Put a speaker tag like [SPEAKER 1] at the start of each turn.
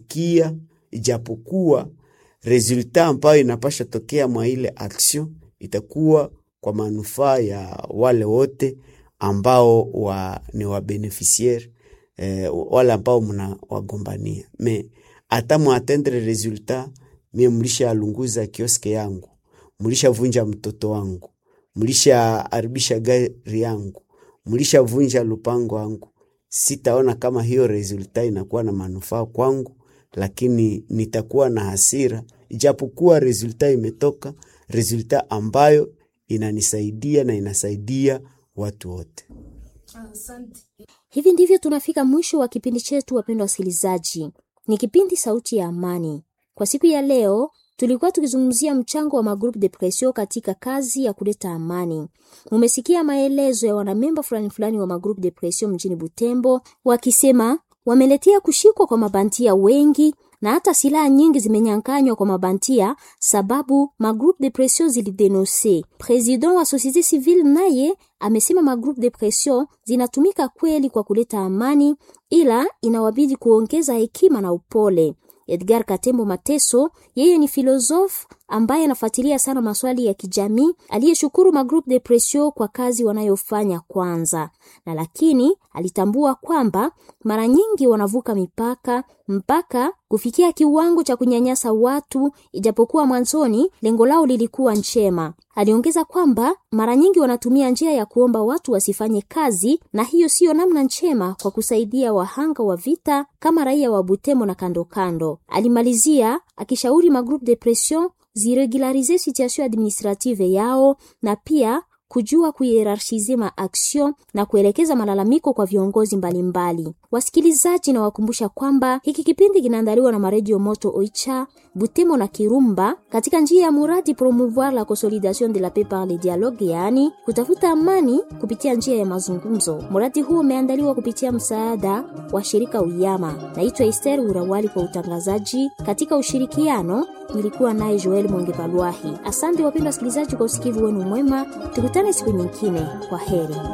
[SPEAKER 1] kia, ijapokuwa resulta ambayo inapasha tokea mwa ile action itakuwa kwa manufaa ya wale wote ambao wa, ni wabeneficiaire eh, wale ambao mna wagombania me hata mwatendre resultat mie mlisha alunguza kioske yangu, mlishavunja mtoto wangu, mlishaharibisha gari yangu, mlishavunja lupango wangu, sitaona kama hiyo resulta inakuwa na manufaa kwangu, lakini nitakuwa na hasira, ijapokuwa resulta imetoka, resulta ambayo inanisaidia na inasaidia watu wote.
[SPEAKER 2] Hivi ndivyo tunafika mwisho wa kipindi chetu, wapendwa wasikilizaji. Ni kipindi Sauti ya Amani. Kwa siku ya leo tulikuwa tukizungumzia mchango wa magroupe de pression katika kazi ya kuleta amani. Mumesikia maelezo ya wanamemba fulani fulani wa magroupe de pression mjini Butembo wakisema wameletea kushikwa kwa mabantia wengi na hata silaha nyingi zimenyanganywa kwa mabantia sababu magroupe de pression zilidenonse. President wa societe civile naye amesema magroupe de pression zinatumika kweli kwa kuleta amani, ila inawabidi kuongeza hekima na upole. Edgar Katembo Mateso, yeye ni filosof ambaye anafuatilia sana maswali ya kijamii, aliyeshukuru magroupe de pression kwa kazi wanayofanya kwanza, na lakini alitambua kwamba mara nyingi wanavuka mipaka mpaka kufikia kiwango cha kunyanyasa watu, ijapokuwa mwanzoni lengo lao lilikuwa njema. Aliongeza kwamba mara nyingi wanatumia njia ya kuomba watu wasifanye kazi, na hiyo siyo namna njema kwa kusaidia wahanga wa vita kama raia wa Butembo na kando kando. Alimalizia akishauri magroupe de pression ziregularize situation administrative yao na pia kujua kuhierarchize maaction na kuelekeza malalamiko kwa viongozi mbalimbali mbali. Wasikilizaji, na wakumbusha kwamba hiki kipindi kinaandaliwa na maredio Moto Oicha, Butemo na Kirumba katika njia ya muradi promouvoir la consolidation de la paix par le dialogue, yaani kutafuta amani kupitia njia ya mazungumzo. Muradi huo umeandaliwa kupitia msaada wa shirika Uyama. Naitwa Esther Urawali kwa utangazaji katika ushirikiano nilikuwa naye Joel Mwenge Asante wapendwa wasikilizaji kwa usikivu wenu mwema, tukutane siku nyingine. Kwa heri.